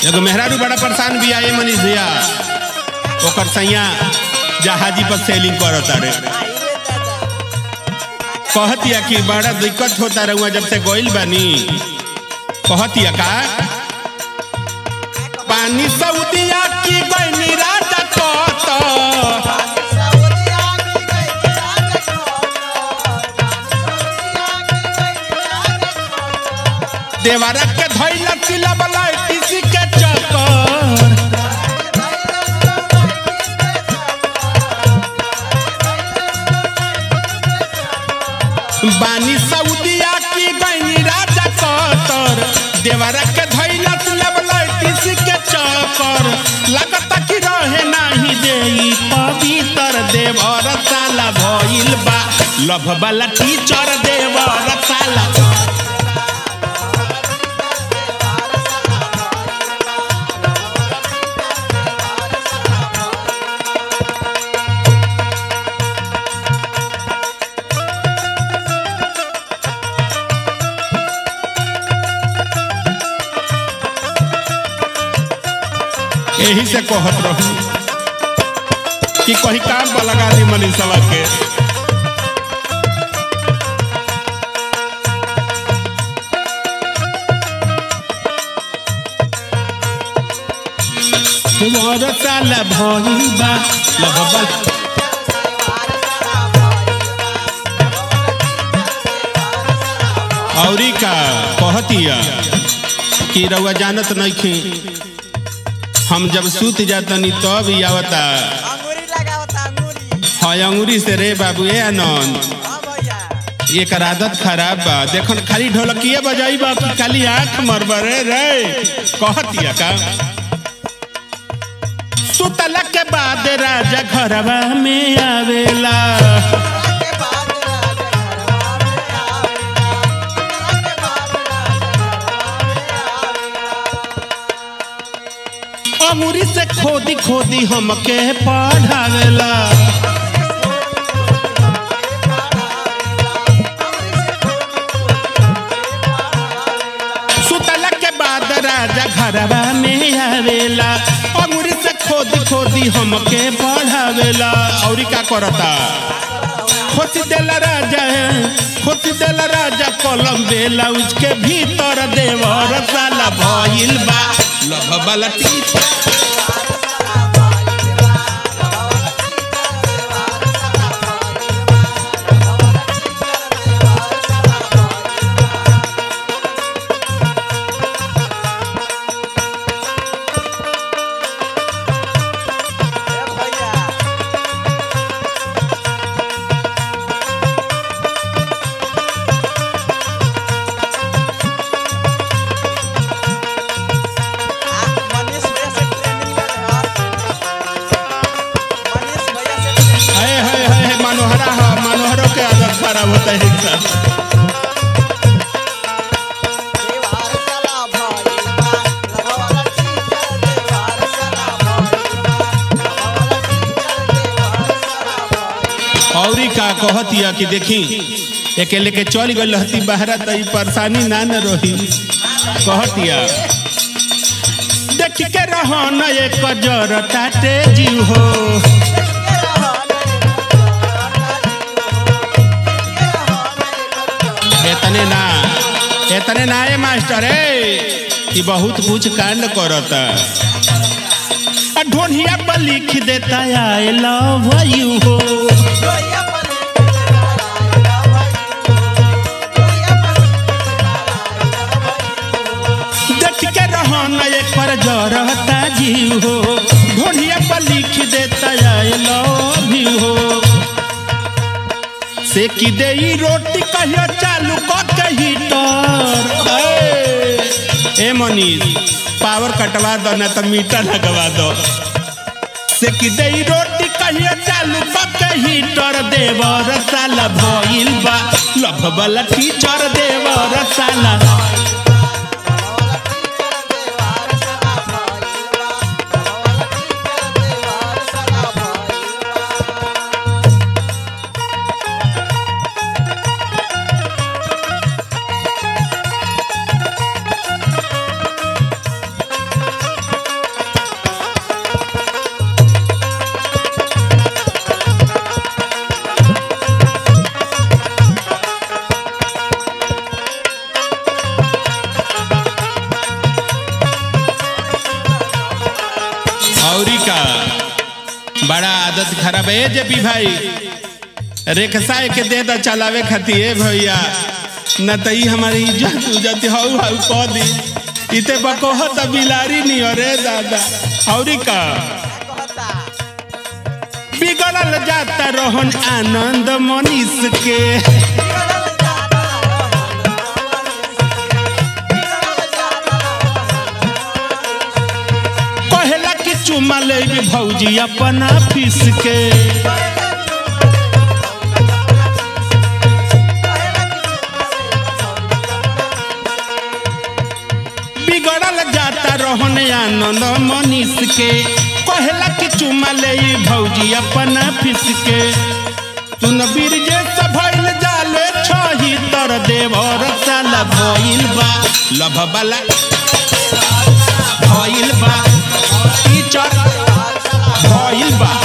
एगो मेहरारू बड़ा परेशान भी आए मनीष भैया ओकर सैया जहाजी पर सेलिंग करत रे कहतिया कि बड़ा दिक्कत होता रहुआ जब से गोइल बानी कहतिया का पानी सऊदिया की गइनी राजा कत देवारा के धइला तिला बला किसी के चक्कर बानी सऊदिया की गइनी राजा कतर देवारा के धइला तिला बला किसी के चक्कर लगता कि रहे नाही देई पवित्र देवर साला भइल बा लभ वाला टीचर देवर साला यही से कहत रहू कि कहीं काम पर लगा दी मनीषवा के तुम्हारा साला भइल बा लगबल औरी का कहतिया कि रउआ जानत नइखे हम जब सूत जातनी तब ही आवता अंगूरी लगावता अंगूरी है अंगूरी से रे बाबू ए आनंद हाँ भैया एकर आदत खराब बा देखन खाली ढोलकिए बजाई बा कि खाली आंख मरबरे रे कहतिया का सुतला के बाद राजा घरवा में आवेला के बाद राजा घरवा में आवेला के बाद राजा अंगूरी से खोदी खोदी हमके पढ़ावेला सुतला के बाद राजा घरवा में आवेला अंगूरी से खोदी खोदी हमके पढ़ावेला और का करता खोसी देला राजा खोसी देला राजा कलम बेला उसके भीतर देवर साला भइल बा लभ वाला टीचर भैया मनीष भैया से ट्रेनिंग ले मनीष भैया से ट्रेनिंग हाय हाय हाय हाय, मनोहरा हा मनोहरों के आदत खराब होता है इनका देवार साला भइलबा लगवाला टीचर देवार साला भइलबा लगवाला टीचर देवार साला भइलबा औरी का कहतिया कि देखी एके लेके चल गई रहती बहरा तो ई परेशानी ना न रही कहतिया देख के रहो न एक जर ताटे जीव हो एतने ना एतने ना ए मास्टर ए कि बहुत कुछ कांड करता आ ढोनिया पर लिख देता आई लव यू हो देख के रहो न एक पर जरता जीव हो ढोनिया पर लिख देता आई लव यू हो से की दे ई रोटी कहियो चालू क के हीटर ए, ए मनीष पावर कटवा दो ना तो मीटर लगवा दो से की दे ई रोटी कहियो चालू क के हीटर देवर साला भइल बा लभ वाला टीचर देवर साला बड़ा आदत खराब है जे पी भाई रेखसा के दे दा चलावे खातिर ए भैया न त ई हमारी इज्जत उजत हौ हौ कह दी इते बकोह त बिलारी नहीं अरे दादा औरी का कहता बिगड़ल जाता रोहन आनंद मनीष के बिगड़ल जाता बिगड़ल जाता कहेला कि चुमा ले भौजी अपन ऑफिस के बिगड़ल जाता रोहन आनंद मनीष के कहेला कि चुमा ले भौजी अपन ऑफिस के तुन बीरजे से भइल जाले छही तर देवर साला भइल बा लभ वाला भइल बा टीचर भइल बा